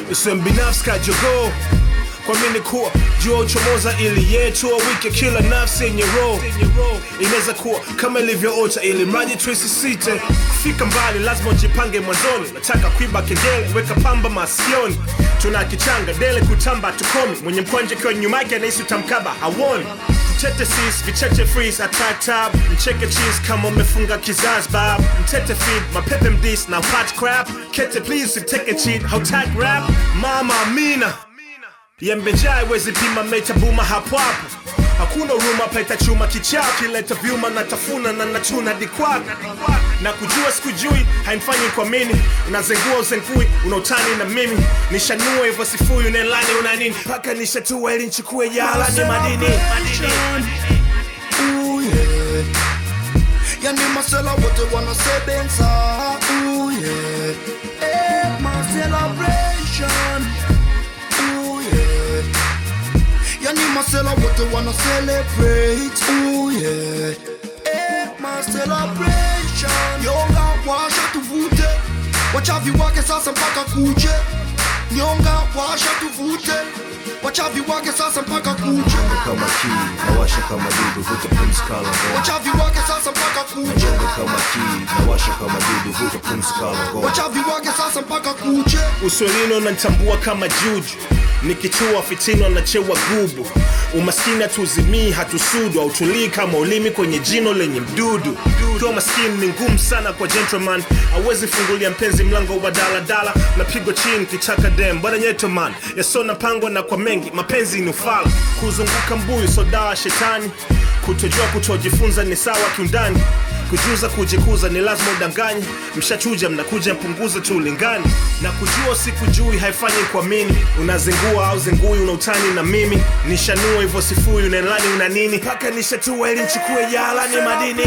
usiwe mbinafsi kajogoo kwa mini kuwa jua uchomoza ili yetu wike kila nafsi yenye roho inaweza kuwa kama ilivyoota ili mradi tuisisite kufika mbali lazima ujipange mwanzoni nataka kuiba kengele weka pamba masikioni tuna kichanga dele kutamba tukomi mwenye mkwanje kiwa nyuma yake anahisi utamkaba hawoni mtete sis vicheche freeze attack tab mcheke cheese kama umefunga kizazi bab mtete feed mapepe mdis na hot crap kete please take a cheat hautag rap mama amina yembejaa iwezi pima metabuma hapo hapo hakuna uruma paita chuma kichaa kileta vyuma na tafuna na nachuna dikwak na kujua sikujui haimfanyi kwa mini unazengua uzengui unautani na mimi nishanua hivyo sifui unelani una nini mpaka nishatua ili nchukue jala ni madini Ooh, yeah. Yani masela wote wanasebenza Ooh, yeah. Eh, my celebration Ooh, yeah. Yani masela wote wana celebrate Ooh, yeah. Eh, my celebration Nyonga washa tuvute Wachavi wake sasa mpaka kuche Nyonga washa tuvute Wachavi wake sasa mpaka kuche kama kii nawasha kama dudu vuta pumzi kala ngoma Wachavi wake sasa mpaka kuche Nyonga kama kii nawasha kama dudu vuta pumzi kala ngoma Wachavi wake sasa mpaka kuche uswelino nanitambua kama juju nikichua fitino nachewa gubu umaskini hatuzimii hatusudu hautulii kama ulimi kwenye jino lenye mdudu kiwa maskini ni ngumu sana kwa gentleman awezi fungulia mpenzi mlango wa daladala napigwa chini kichaka dem bwana nyetoman yasona pangwa na kwa mengi mapenzi ni ufala kuzunguka mbuyu sodawa shetani kutojua kutojifunza ni sawa kiundani kujuza kujikuza ni lazima udanganye mshachuja mnakuja mpunguze tu ulingani na kujua sikujui haifanyi kuamini unazingua au zingui unautani na mimi nishanua hivyo sifui unenlani una nini mpaka nishatua ili nchukue jala ni madini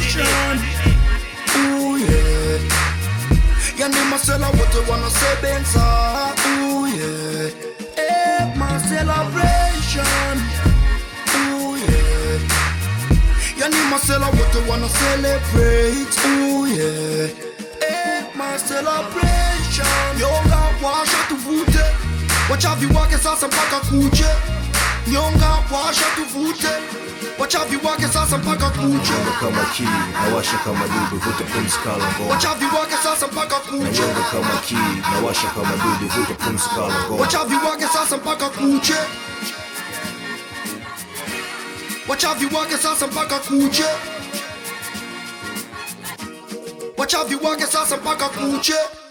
Ooh, yeah. Yani masela wote wanasebenza Ooh, yeah. Eh, my celebration Ooh, yeah. Yani masela wote wana celebrate Ooh, yeah. Eh, my celebration Nyonga washa tuvute Wachavi wake sasa mpaka kuche Nyonga washa tuvute Wachavi wake sasa mpaka kuche Nyonga kama kii nawasha kama dudu vuta pumzi kala ngoma Wachavi wake sasa mpaka kuche Nyonga kama kii nawasha kama dudu vuta pumzi kala ngoma Wachavi wake sasa mpaka kuche Wachavi wake sasa mpaka kuche Wachavi wake sasa mpaka kuche